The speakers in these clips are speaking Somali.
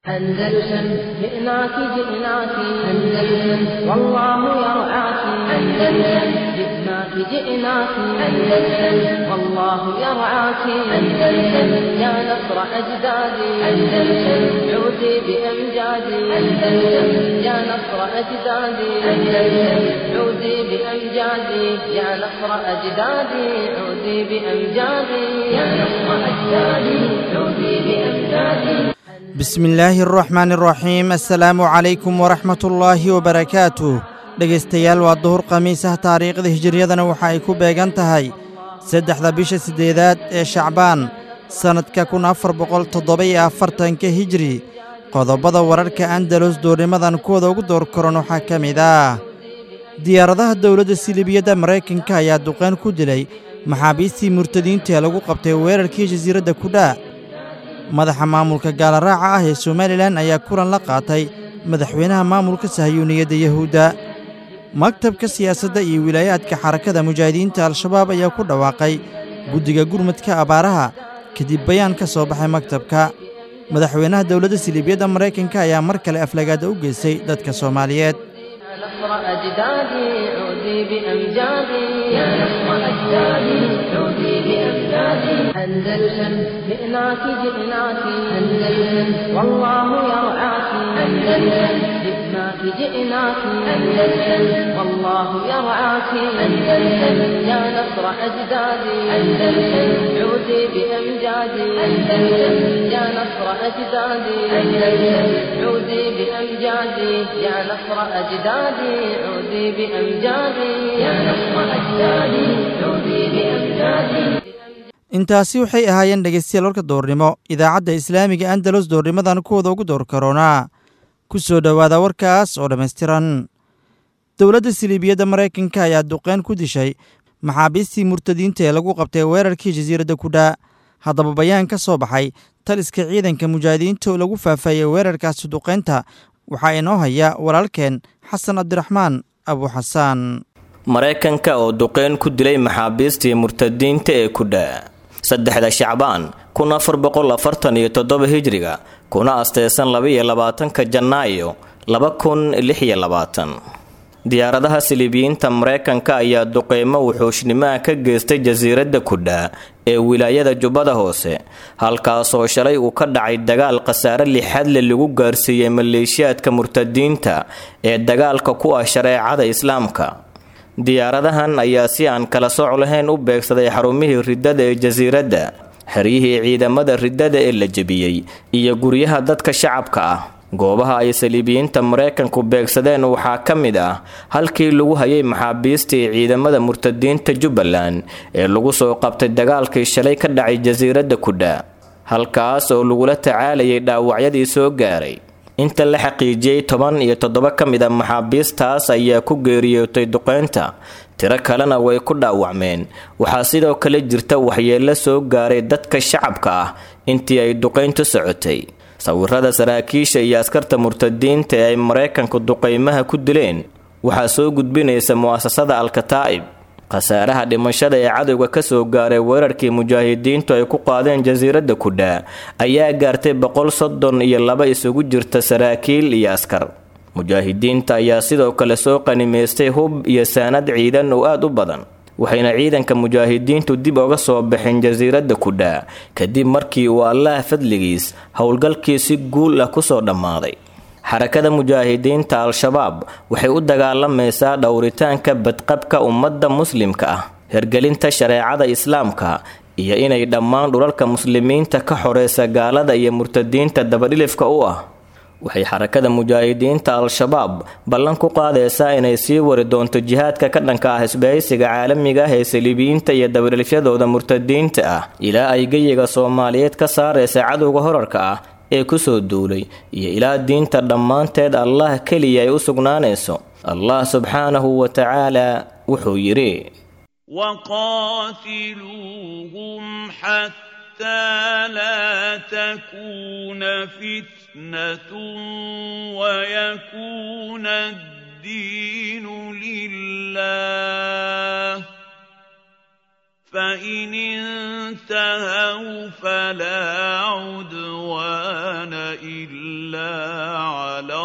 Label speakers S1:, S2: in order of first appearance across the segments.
S1: أندلسن جئناك جئناك أندلسن والله يرعاك أندلسن جئناك جئناك أندلسن والله يرعاك أندلسن يا نصر أجدادي أندلسن عودي بأمجادي أندلسن يا نصر أجدادي أندلسن عودي بأمجادي يا نصر أجدادي عودي بأمجادي يا نصر أجدادي عودي بأمجادي
S2: bismi illaahi araxmaan araxiim assalaamu calaykum waraxmatullaahi wabarakaatuh dhegaystayaal waa duhur khamiisah taariikhda hijiriyadana waxa ay ku beegan tahay saddexda bisha siddeedaad ee shacbaan sannadka kun afar boqol toddoba-iyo afartanka hijri qodobbada wararka andalus duurnimadan kuwada ugu door koran waxaa ka mid ah diyaaradaha dowladda silibiyadda maraykanka ayaa duqayn ku dilay maxaabiistii murtadiinta ee lagu qabtay weerarkii jasiiradda kudhaa madaxa maamulka gaalaraaca ah ee somalilan ayaa kulan la qaatay madaxweynaha maamulka sahayuuniyadda yahuudda maktabka siyaasadda iyo wilaayaadka xarakada mujaahidiinta al-shabaab ayaa ku dhawaaqay guddiga gurmadka abaaraha kadib bayaan ka soo baxay maktabka madaxweynaha dowladda siliibiyadda maraykanka ayaa mar kale aflagaada u geystay dadka soomaaliyeed
S1: نصر أجدادي عودي بأمجادي يا نصر أجدادي عودي بأمجادي أندلسن جئناك جئناك أندلسن والله يرعاك أندلسن جئناك جئناك أندلسن والله يرعاك أندلسن يا نصر أجدادي أندلسن عودي بأمجادي أندلسن يا نصر أجدادي أندلسن عودي بأمجادي يا نصر أجدادي عودي بأمجادي يا نصر أجدادي عودي بأمجادي
S2: intaasi waxay ahaayeen dhegaystayaal warka doornimo idaacadda islaamiga andalus doornimadan kuwada ugu door karoonaa ku soo dhowaada warkaas oo dhammaystiran dowladda siliibiyadda maraykanka ayaa duqeyn ku dishay maxaabiistii murtadiinta ee lagu qabtay weerarkii jasiiradda kudhaa haddaba bayaan ka soo baxay taliska ciidanka mujaahidiinta oo lagu faafayey weerarkaasi duqeynta waxaa inoo haya walaalkeen xasan cabdiraxmaan abuuxasaan
S3: maraykanka oo duqeyn ku dilay maxaabiistii murtadiinta ee kudhaa saddexda shacbaan kun afar boqol afartan iyo toddoba hijriga kuna asteysan laba-iyo labaatanka janaayo laba kun lix iyo labaatan diyaaradaha siliibiyiinta maraykanka ayaa duqeymo wuxuushnimoa ka geystay jasiiradda kudhaa ee wilaayada jubbada hoose halkaasoo shalay uu ka dhacay dagaal khasaare lixadle lagu gaarsiiyey maleeshiyaadka murtadiinta ee dagaalka ku ah shareecada islaamka diyaaradahan ayaa si aan kala sooc lahayn u beegsaday xarumihii riddada ee jasiiradda xeryihii ciidamada riddada ee la jebiyey iyo guryaha dadka shacabka ah goobaha ay saliibiyiinta maraykanku beegsadeen waxaa ka mid ah halkii lagu hayay maxaabiistii ciidamada murtadiinta jubbaland ee lagu soo qabtay dagaalkii shalay ka dhacay jasiiradda kudhaa halkaas oo lagula tacaalayay dhaawacyadii soo gaaray inta la xaqiijiyey toban iyo toddoba ka mid a maxaabiistaas ayaa ku geeriyootay duqeynta tiro kalena way ku dhaawacmeen waxaa sidoo kale jirta waxyeello soo gaaray dadka shacabka ah intii ay duqeyntu socotay sawirada saraakiisha iyo askarta murtadiinta ee ay maraykanku duqeymaha ku dileen waxaa soo gudbinaysa mu'asasada al-kataa'ib khasaaraha dhimashada ee cadowga kasoo gaaray weerarkii mujaahidiintu ay ku qaadeen jasiiradda kudhaa ayaa gaartay boqol soddon iyo laba isugu jirta saraakiil iyo askar mujaahidiinta ayaa sidoo kale soo qanimaystay hub iyo saanad ciidan oo aada u badan waxayna ciidanka mujaahidiintu dib oga soo baxeen jasiiradda kudhaa kadib markii uu allaah fadligiis howlgalkii si guul ah kusoo dhammaaday xarakada mujaahidiinta al-shabaab waxay u dagaalamaysaa dhowritaanka badqabka ummadda muslimka ah hergelinta shareecada islaamka iyo inay dhammaan dhulalka muslimiinta ka xoreysa gaalada iyo murtadiinta dabadhilifka u ah waxay xarakada mujaahidiinta al-shabaab ballan ku qaadaysaa inay sii wari doonto jihaadka ka dhanka ah isbahaysiga caalamiga ah ee saliibiyiinta iyo dabadhilifyadooda murtadiinta ah ilaa ay geyiga soomaaliyeed ka saaraysa cadowga horarka ah ee kusoo duulay iyo ilaa diinta dhammaanteed allah keliya ay u sugnaanayso allah subxaanahu wa tacaala wuxuu yidhi
S4: وقاتلوهم حتى لا تكون فتنة ويكون الدين لله فإن انتهوا فلا عدوان إلا على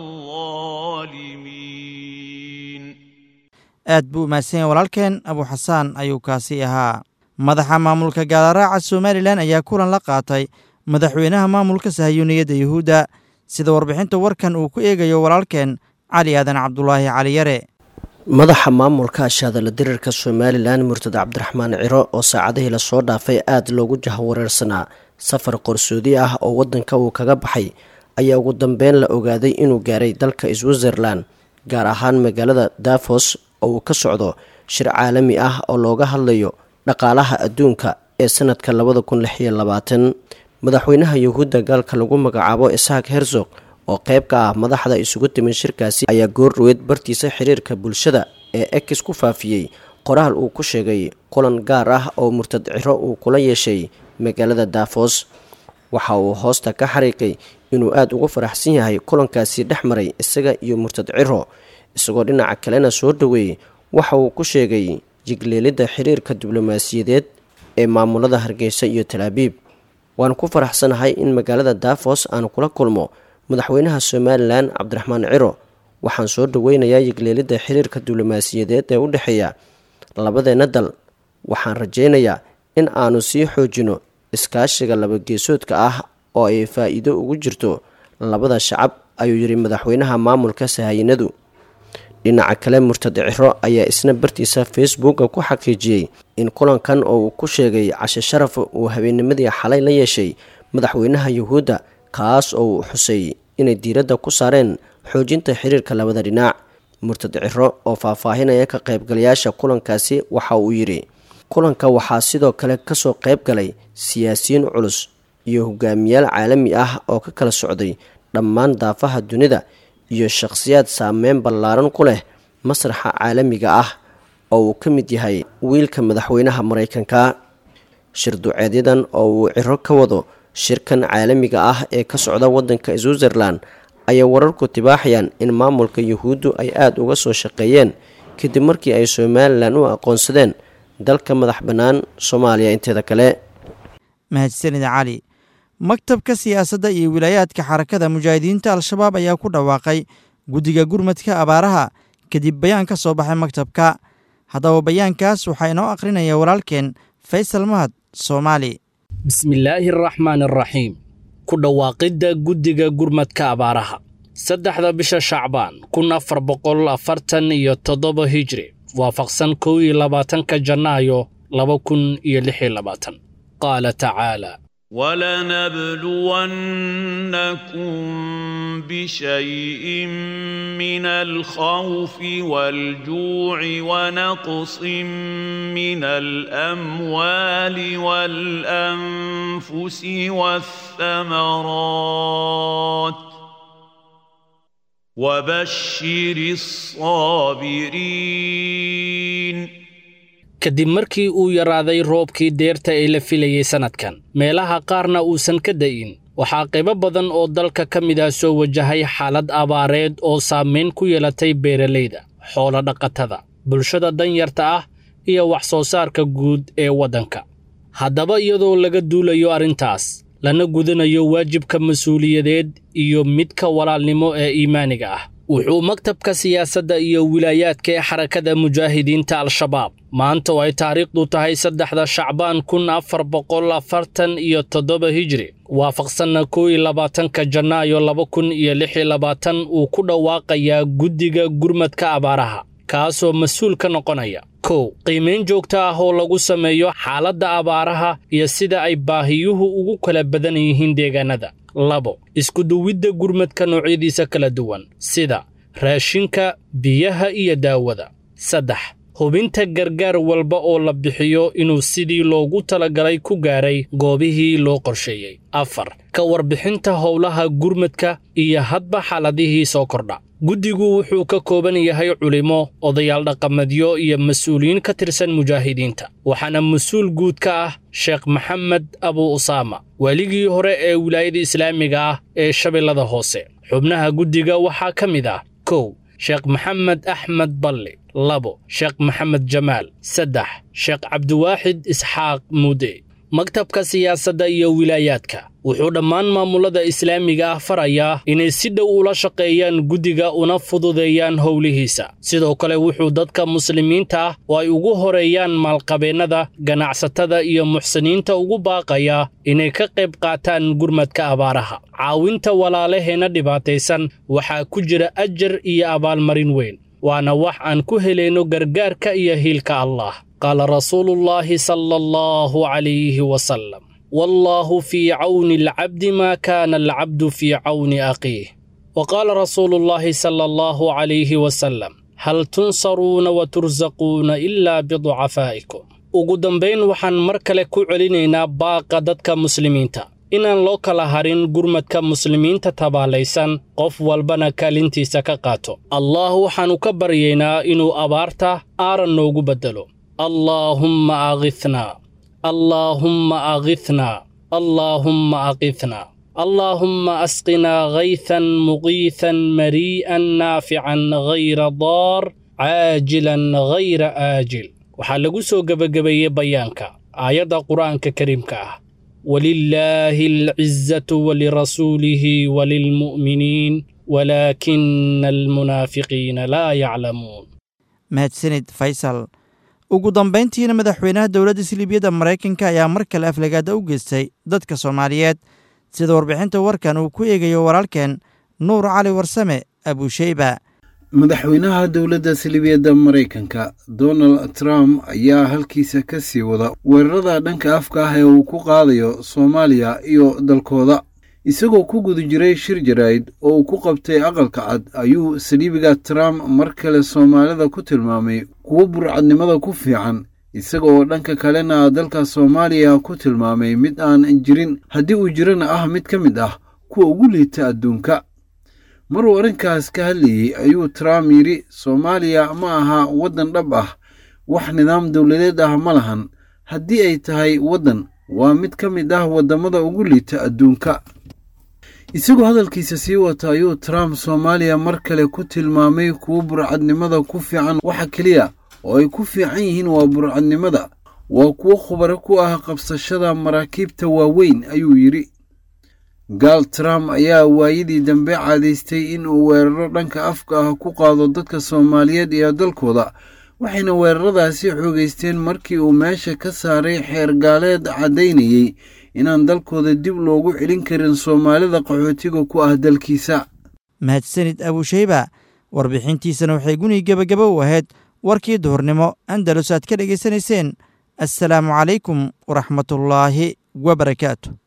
S4: الظالمين
S2: aad buu u mahadsan yahay walaalkeen abu xasaan ayuu kaasi ahaa madaxa maamulka gaalaraaca somalilan ayaa kulan la qaatay madaxweynaha maamulka sahayuuniyadda yuhuudda sida warbixinta warkan uu ku eegayo walaalkeen cali aadan cabdulaahi cali yare
S5: madaxa maamulka ashaadala dirirka somalilan murtad cabdiraxmaan ciro oo saacadihii lasoo dhaafay aada loogu jahwareersanaa safar qarsoodi ah oo waddanka uu kaga baxay ayaa ugu dambeyn la ogaaday inuu gaaray dalka switzerland gaar ahaan magaalada davos oo uu ka socdo shir caalami ah oo looga hadlayo dhaqaalaha adduunka ee sanadka labada kun lix iyo labaatan madaxweynaha yuhuudda gaalka lagu magacaabo isaaq herzog oo qayb ka ah madaxda isugu timin shirkaasi ayaa goordhoweed bartiisa xiriirka bulshada ee ex ku faafiyey qoraal uu ku sheegay kulan gaar ah oo murtad ciro uu kula yeeshay magaalada davos waxa uu hoosta ka xariiqay inuu aada ugu faraxsan yahay kulankaasi dhex maray isaga iyo murtad ciro isagoo dhinaca kalena soo dhoweeyey waxa uu ku sheegay jigleelidda xiriirka diblomaasiyadeed ee maamulada hargeysa iyo talaabiib waan ku faraxsanahay in magaalada davos aan kula kulmo madaxweynaha somalilan cabdiraxmaan ciro waxaan soo dhoweynayaa yigleelidda xiriirka diblomaasiyadeed ee u dhexeeya labadeenna dal waxaan rajaynayaa in aanu sii xoojino iskaashiga labageesoodka ah oo ay faa-iido ugu jirto labada shacab ayuu yidhi madaxweynaha maamulka sahayinadu dhinaca kale murtad ciro ayaa isna bartiisa facebooka ku xaqiijiyey in kulankan oo uu ku sheegay cashe sharaf uu habeennimadii xalay la yeeshay madaxweynaha yuhuudda kaas oo uu xusay inay diiradda ku saareen xoojinta xiriirka labada dhinac murtad ciro oo faahfaahinaya ka qaybgalayaasha kulankaasi waxa uu yidhi kulanka waxaa sidoo kale kasoo qayb galay siyaasiyiin culus iyo hogaamiyaal caalami ah oo ka kala socday dhammaan daafaha dunida iyo shakhsiyaad saameyn ballaaran ku leh masraxa caalamiga ah oo uu ka mid yahay wiilka madaxweynaha maraykanka shir duceedyadan oo uu ciro ka wado shirkan caalamiga ah ee ka socda waddanka switzerland ayaa wararku tibaaxayaan in maamulka yuhuuddu ay aada uga soo shaqeeyeen kadib markii ay somalilan u aqoonsadeen dalka madax bannaan soomaaliya inteeda kale
S2: mahadsanida cali maktabka siyaasadda iyo wilaayaadka xarakada mujaahidiinta al-shabaab ayaa ku dhawaaqay guddiga gurmadka abaaraha kadib bayaan ka soo baxay maktabka haddaba bayaankaas waxaa inoo akhrinaya walaalkeen faysal mahad soomaali
S6: bismillaahi araxmaan araxiim ku dhawaaqidda guddiga gurmadka abaaraha saddexda bisha shacbaan kun afar boqol afartan iyo toddoba hijri waafaqsan kow iyo labaatanka janaayo laba kun iyo lix iyo labaatan qaala tacaala
S4: ولنبلونكم بشيء من الخوف والجوع ونقص من الاموال والانفس والثمرات وبشر الصابرين
S6: kadib markii uu yaraaday roobkii deerta ee la filayey sannadkan meelaha qaarna uusan ka da'in waxaa qaybo badan oo dalka ka mid ah soo wajahay xaalad abaareed oo saamayn ku yeelatay beeralayda xoolo dhaqatada bulshada danyarta ah iyo wax soo saarka guud ee waddanka haddaba iyadoo laga duulayo arrintaas lana gudanayo waajibka mas-uuliyadeed iyo midka walaalnimo ee iimaaniga ah wuxuu maktabka siyaasadda iyo wilaayaadka ee xarakada mujaahidiinta al-shabaab maanta oo ay taariikhdu tahay saddexda shacbaan kun afar boqol afartan iyo toddoba hijri waafaqsanna kow iyo labaatanka janaayo laba kun iyo lix iyo labaatan uu ku dhawaaqayaa guddiga gurmadka abaaraha kaasoo mas-uul ka noqonaya kow qiimayn joogto ah oo lagu sameeyo xaaladda abaaraha iyo sida ay baahiyuhu ugu kala badan yihiin deegaanada labo iskuduwidda gurmadka noocyadiisa kala duwan sida raashinka biyaha iyo daawada saddex hubinta gargaar walba oo la bixiyo inuu sidii loogu talagalay ku gaaray goobihii loo qorsheeyey afar ka warbixinta howlaha gurmadka iyo hadba xaaladihii soo kordha guddigu wuxuu ka kooban yahay culimo odayaal dhaqameedyo iyo mas-uuliyiin ka tirsan mujaahidiinta waxaana mas-uul guud ka ah sheekh maxamed abu usaama waaligii hore ee wilaayada islaamiga ah ee shabeellada hoose xubnaha guddiga waxaa ka mid ah kow sheekh maxamed axmed balli labo sheekh maxamed jamaal saddex sheekh cabdiwaaxid isxaaq muude maktabka siyaasadda iyo wilaayaadka wuxuu dhammaan maamulada islaamiga ah farayaa inay si dhow ula shaqeeyaan guddiga una fududeeyaan howlihiisa sidoo kale wuxuu dadka muslimiinta ah oo ay ugu horeeyaan maalqabeennada ganacsatada iyo muxsiniinta ugu baaqayaa inay ka qayb qaataan gurmadka abaaraha caawinta walaalaheenna dhibaataysan waxaa ku jira ajar iyo abaalmarin weyn waana wax aan ku helayno gargaarka iyo hiilka allah qaala rasuulullaahi sala allahu calayhi wasalam wallaahu fii cawni alcabdi maa kaana alcabdu fii cawni akhiih wa qaala rasuulullaahi sala allahu calayhi wasalam hal tunsaruuna wa tursaquuna ilaa biducafaa'ikum ugu dambayn waxaan mar kale ku celinaynaa baaqa dadka muslimiinta inaan loo kala harin gurmadka muslimiinta tabaalaysan qof walbana kaalintiisa ka qaato allah waxaannu ka baryaynaa inuu abaarta aaran noogu beddelo allaahumma akhithnaa allaahumma akhithnaa allaahumma akhithnaa allaahumma asqinaa haythan muqiithan marii'an naafican hayra daar caajilan hayra aajil waxaa lagu soo gebagabeeyey bayaanka aayadda qur'aanka kariimka ah walilaahi alcizatu walirasuulihi walilmu'miniin walaakina almunaafiqiina laa yaclamuun
S2: mahadsanid faysal ugu dambayntiina madaxweynaha dowladda siliibiyadda maraykanka ayaa mar kale aflagaada u geystay dadka soomaaliyeed sida warbixinta warkan uu ku eegayo walaalkeen nuur cali warsame abusheyba
S7: madaxweynaha dowladda salibiyadda maraykanka donald trump ayaa halkiisa ka sii wada weerarada dhanka afka ah ee uu ku qaadayo soomaaliya iyo dalkooda isagoo ku guda jiray shir jaraa'id oo uu ku qabtay aqalka cad ayuu saliibiga trump mar kale soomaalida ku tilmaamay kuwo burcadnimada ku fiican isaga oo dhanka kalena dalka soomaaliya ku tilmaamay mid aan jirin haddii uu jirana ah mid ka mid ah kuwa ugu liita adduunka maruu arrinkaas ka hadlayey ayuu trump yidhi soomaaliya ma aha waddan dhab ah wax nidaam dowladeed ah ma lahan haddii ay tahay waddan waa mid ka mid ah waddamada ugu liita adduunka isagoo hadalkiisa sii wata ayuu trump soomaaliya mar kale ku tilmaamay kuwo burcadnimada ku fiican waxa keliya oo ay ku fiican yihiin waa burcadnimada waa kuwo khubaro ku ah qabsashada maraakiibta waaweyn ayuu yidhi gaal trump ayaa waayadii dambe caadaystay in uu weeraro dhanka afka ah ku qaado dadka soomaaliyeed iyo dalkooda waxayna weeraradaasi xoogaysteen markii uu meesha ka saaray xeer gaaleed caddaynayey inaan dalkooda dib loogu celin karin soomaalida qaxootiga ku ah dalkiisa
S2: mahadsanid abusheyba warbixintiisana waxay guni gebagaba u ahayd warkii duhurnimo andalus aad ka dhegaysanayseen assalaamu calaykum waraxmatullaahi wabarakaatu